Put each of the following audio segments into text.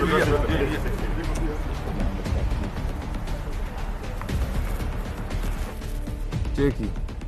Cheki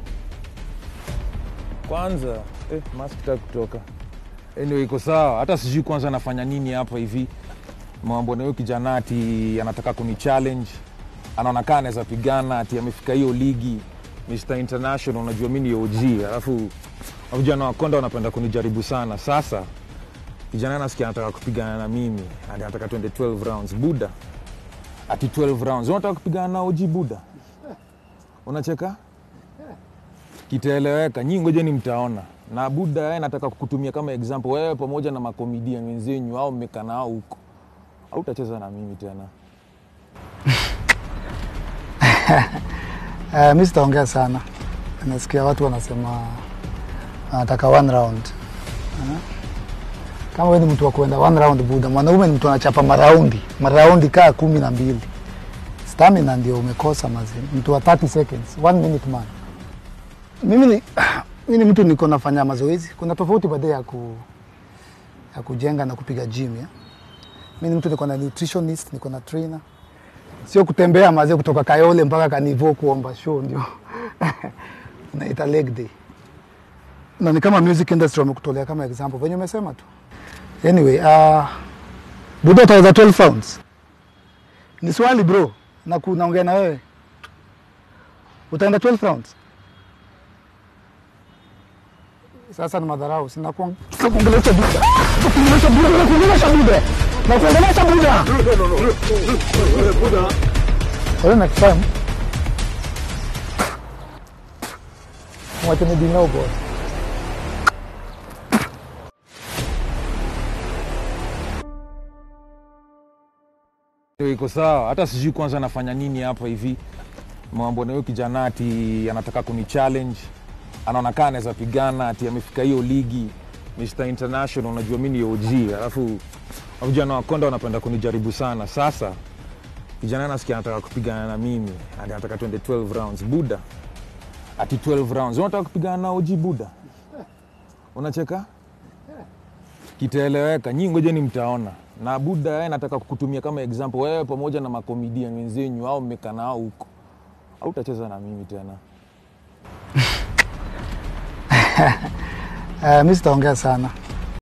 kwanza eh, mask ta kutoka anyway, iko sawa. Hata sijui kwanza anafanya nini hapa hivi, mambo na huyo kijana ati anataka kuni challenge, anaona kaa anaweza pigana, ati amefika hiyo ligi Mr International. Unajua mi ni OG, alafu vijana wa Konda wanapenda kunijaribu sana. Sasa kijana nasikia anataka kupigana na mimi, ati anataka twende 12 rounds. Buda ati 12 rounds, unataka kupigana na OG Buda? Unacheka? kitaeleweka. Nyinyi ngojeni mtaona. Na Buda yeye nataka kukutumia kama example, wewe pamoja na makomedian wenzenyu au mmekaa nao huko, hautacheza na mimi tena. Uh, mi sitaongea sana, nasikia watu wanasema wanataka one round. Uh, kama wewe ni mtu wa kuenda one round, Buda, mwanaume ni mtu anachapa maraundi maraundi kaa kumi na mbili. Stamina ndio umekosa mazi, mtu wa 30 seconds, one minute man. Mimi ni, mimi ni mtu niko nafanya mazoezi. Kuna tofauti baadaye ya, ku, ya kujenga na kupiga gym ya. Mimi ni mtu niko na nutritionist, niko na trainer sio kutembea mazee kutoka Kayole mpaka Kanivo kuomba show ndio naita leg day, na ni kama music industry wamekutolea kama example venye umesema tu. Anyway, uh, Buda utaweza 12 rounds? Ni swali bro, na kunaongea na wewe, utaenda 12 rounds? Sasa ni madharau, sina kuongelesha Buda, kuongelesha Buda, kuongelesha Buda, na kuongelesha Buda. Well, next time. Wacha ni dinao boy. Ndio iko sawa. Hata sijui kwanza anafanya nini hapa hivi, mambo na huyo kijana ati anataka kuni challenge, anaona kaa anaweza pigana, ati amefika hiyo ligi Mr International. Unajua mi ni OG, alafu vijana wa Konda wanapenda kunijaribu sana. Sasa kijana nasikia anataka kupigana na mimi, ati anataka twende 12 rounds. Buda ati 12 rounds, unataka kupigana na OG Buda? Unacheka? Kitaeleweka. Nyinyi ngojeni mtaona. Na Buda yeye nataka kukutumia kama example, wewe pamoja na makomedian wenzenyu au mmekaa nao huko, hautacheza na mimi tena. Uh, mi sitaongea sana,